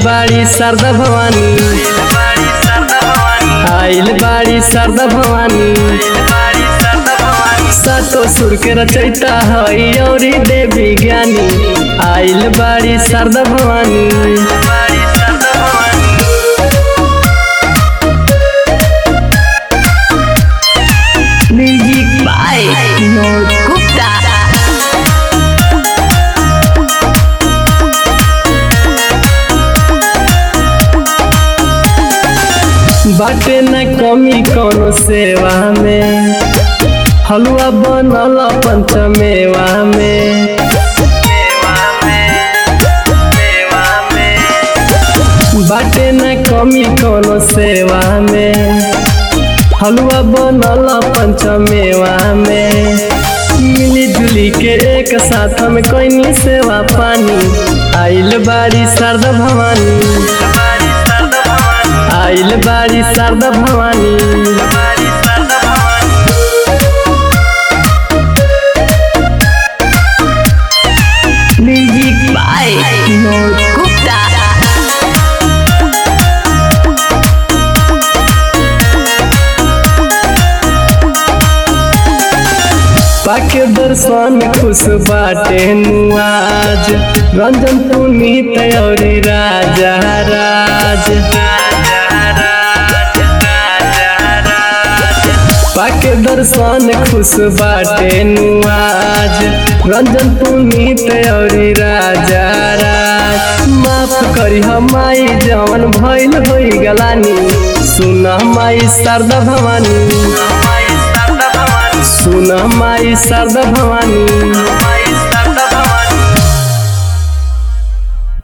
बाड़ी शारदा भवानी आइल बाड़ी शारदा भवानी सातो सुर के रचयिता हई औरी देवी ज्ञानी आइल बाड़ी Sharda Bhavani Music by Vinod Gupta. बाटे न कमी कौनो सेवा में हलवा बनल पंचमेवा में बाटे न कमी कौनो सेवा में हलवा बनल पंचमेवा में मिली जुली के एक साथ हम कोई सेवा पानी आइल बाड़ी शारदा भवानी आइल बाड़ी Sharda Bhavani Music by Vinod Gupta. पाके दर्शन खुश बाटे नुआज रंजन पुनीत और राजा राज पाके दर्शन खुश बाटे नुआज रंजन पुनीत और राजा राज माफ करी हमाई जवन भइल होई गलानी सुन माई शारदा भवानी सुन माई शारदा भवानी